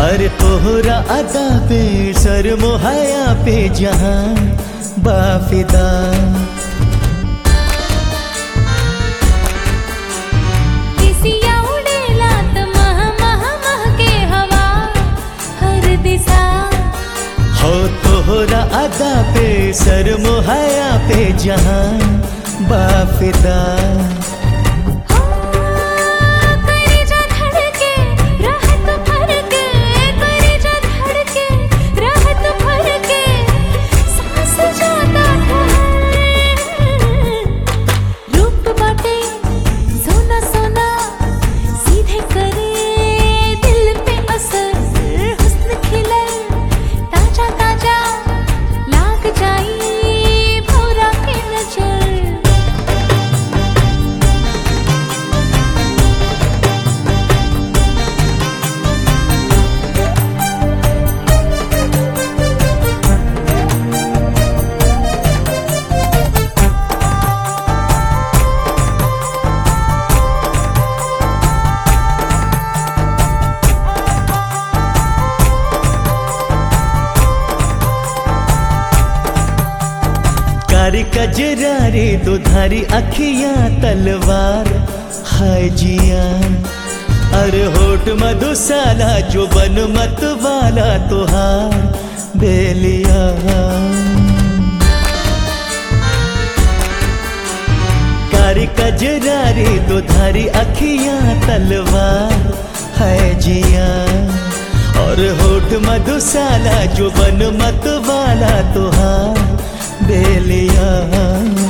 अरे तोहरा अदा पे सर मोहया पे जहां बाफिदा दिसिया उडेला त मह मह मह के हवा हर दिशा हो तोहरा अदा पे सर मोहया पे जहां बाफिदा हो कलेजा धड़के राहत भर के कलेजा धड़के राहत भर के सांस जाता ठहर रूप बाटे सोना सोना सीधे करे दिल पे असर हुस्न खिले ताजा ताजा लाग जाई भौरा के नजर कारी कजरारी दुधारी अखियां तलवार हाय जिया अरे होठ मधुशाला जो बन मत वाला तुहार बेलिया कारी कजरारी दुधारी अखियां तलवार है जिया और होठ मधुशाला जो बन मत वाला तुहार बेलिया